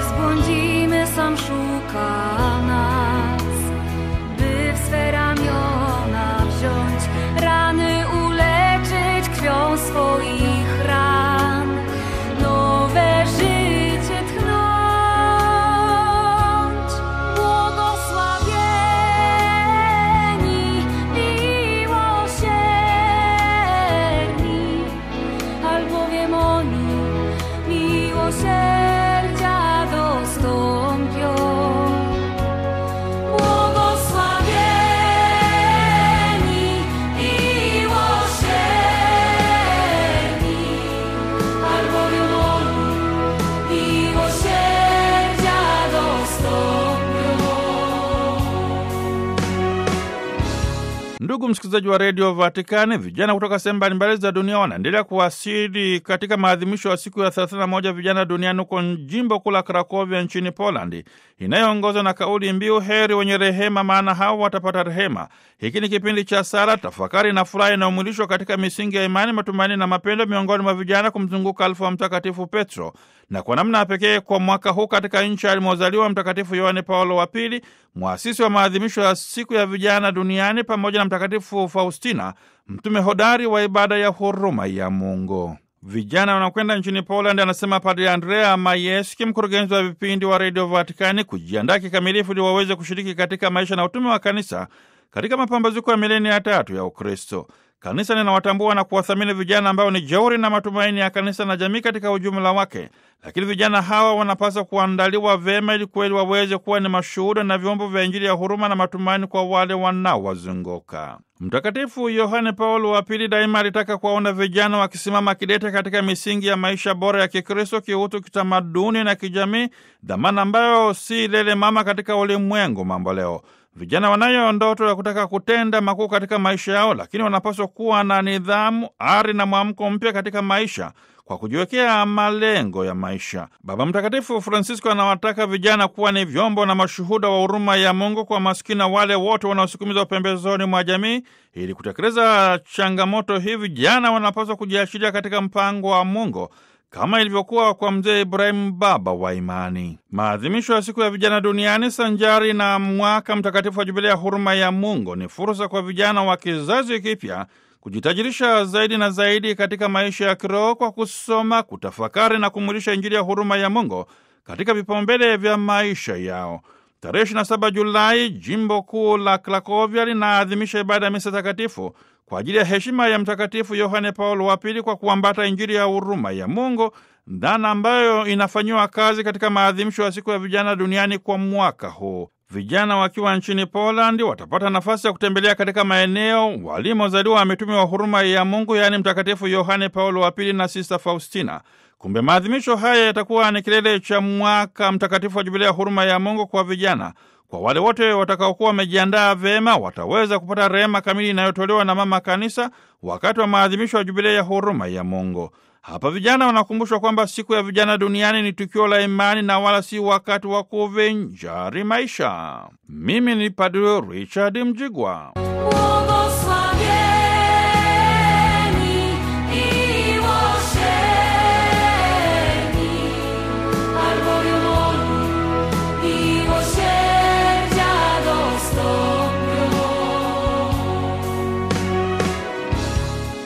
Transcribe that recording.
zbłądzimy, sam szuka nas, by w swe ramiona wziąć, rany uleczyć krwią swoich ran, nowe życie tchnąć. Błogosławieni, miłosierni, albowiem oni miłosierdzia dostąpią. Błogosławieni, miłosierni, albowiem oni miłosierdzia dostąpią. Ndugu msikilizaji wa redio Vatikani, vijana kutoka sehemu mbalimbali za dunia wanaendelea kuwasili katika maadhimisho ya siku ya 31 vijana duniani huko jimbo kuu la Krakovia nchini Polandi, inayoongozwa na kauli mbiu heri wenye rehema, maana hao watapata rehema. Hiki ni kipindi cha sala, tafakari na furaha inayomwilishwa katika misingi ya imani, matumaini na mapendo miongoni mwa vijana kumzunguka alfu wa Mtakatifu Petro, na kwa namna ya pekee kwa mwaka huu katika nchi alimozaliwa Mtakatifu Yohane Paulo wa Pili, mwasisi wa maadhimisho ya siku ya vijana duniani, pamoja na Mtakatifu Faustina, mtume hodari wa ibada ya huruma ya Mungu. Vijana wanakwenda nchini Poland, anasema Padre Andrea Mayeski, mkurugenzi wa vipindi wa redio Vatikani, kujiandaa kikamilifu ili waweze kushiriki katika maisha na utume wa kanisa katika mapambazuko ya milenia ya tatu ya Ukristo. Kanisa linawatambua na kuwathamini vijana ambao ni jeuri na matumaini ya kanisa na jamii katika ujumla wake, lakini vijana hawa wanapaswa kuandaliwa vyema ili kweli waweze kuwa ni mashuhuda na vyombo vya Injili ya huruma na matumaini kwa wale wanaowazunguka. Mtakatifu Yohane Paulo wa Pili daima alitaka kuwaona vijana wakisimama kidete katika misingi ya maisha bora ya Kikristo, kiutu, kitamaduni na kijamii, dhamana ambayo si lele mama katika ulimwengu mambo leo. Vijana wanayo ndoto ya kutaka kutenda makuu katika maisha yao, lakini wanapaswa kuwa na nidhamu, ari na mwamko mpya katika maisha kwa kujiwekea malengo ya maisha. Baba Mtakatifu Francisco anawataka vijana kuwa ni vyombo na mashuhuda wa huruma ya Mungu kwa maskini na wale wote wanaosukumizwa pembezoni mwa jamii. Ili kutekeleza changamoto hii, vijana wanapaswa kujiachilia katika mpango wa Mungu kama ilivyokuwa kwa mzee Ibrahimu, baba wa imani. Maadhimisho ya siku ya vijana duniani sanjari na mwaka mtakatifu wa jubilia ya huruma ya Mungu ni fursa kwa vijana wa kizazi kipya kujitajirisha zaidi na zaidi katika maisha ya kiroho kwa kusoma, kutafakari na kumwilisha Injili ya huruma ya Mungu katika vipaumbele vya maisha yao. Tarehe 27 Julai, jimbo kuu la Krakovia linaadhimisha ibada ya misa takatifu kwa ajili ya heshima ya Mtakatifu Yohane Paulo wa Pili kwa kuambata Injili ya huruma ya Mungu, dhana ambayo inafanyiwa kazi katika maadhimisho ya siku ya vijana duniani kwa mwaka huu. Vijana wakiwa nchini Polandi watapata nafasi ya kutembelea katika maeneo walimozaliwa mitume wa huruma ya Mungu, yaani Mtakatifu Yohane Paulo wa Pili na Sista Faustina. Kumbe maadhimisho haya yatakuwa ni kilele cha mwaka mtakatifu wa jubilia ya huruma ya Mungu kwa vijana. Kwa wale wote watakaokuwa wamejiandaa vyema, wataweza kupata rehema kamili inayotolewa na Mama Kanisa wakati wa maadhimisho ya jubilia ya huruma ya Mungu. Hapa vijana wanakumbushwa kwamba siku ya vijana duniani ni tukio la imani na wala si wakati wa kuvinjari maisha. Mimi ni Padre Richard Mjigwa. Bwana